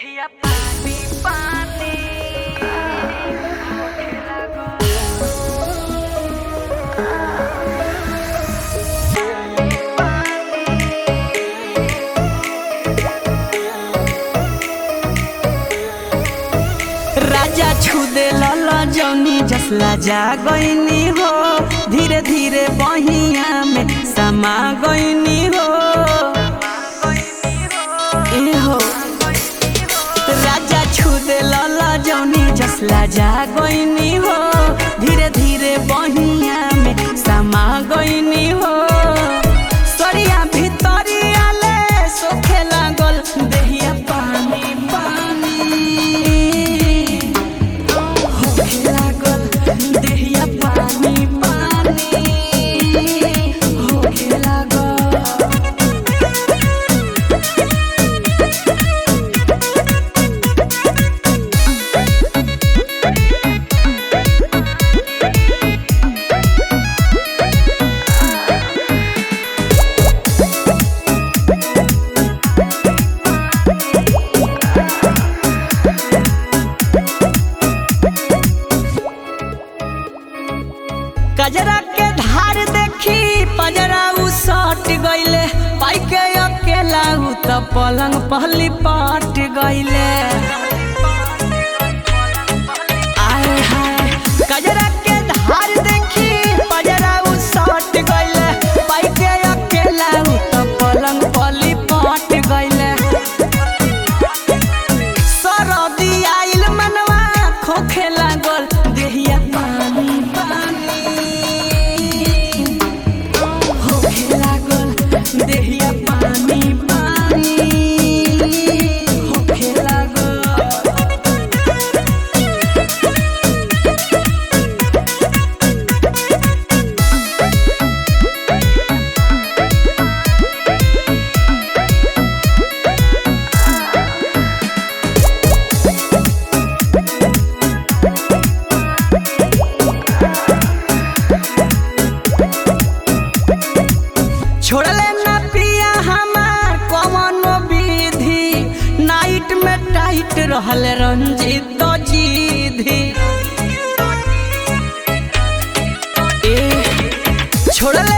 देहिया पानी पानी होखे लागल राजा छुदे लला जौनी जसला जा गईनी हो धीरे धीरे बहिया में समा गईनी हो ए हो राजा छुदे लला जौनी जसला जा गईनी हो धीरे धीरे बहिया में समा गईनी हो सरिया भितरिया ले सोखे लागल देहिया पानी पानी होखे लागल देहिया पानी पानी होखे लागल कजरा के धार देखी पजरा उ सट गईले पाई के अकेला उ त पलंग पहली पट गईले आए हाय कजरा के धार देखी पजरा उ सट गईले पाई के अकेला उ त पलंग पहली पट गईले सरदी आइल मनवा खोखे लागल देहिया पानी पानी होखे लागल देहिया पानी पानी होखे लागल छोड़ले ना पिया हमार कवनो विधि नाइट में टाइट रहल रंजित जीधी ए छोड़ले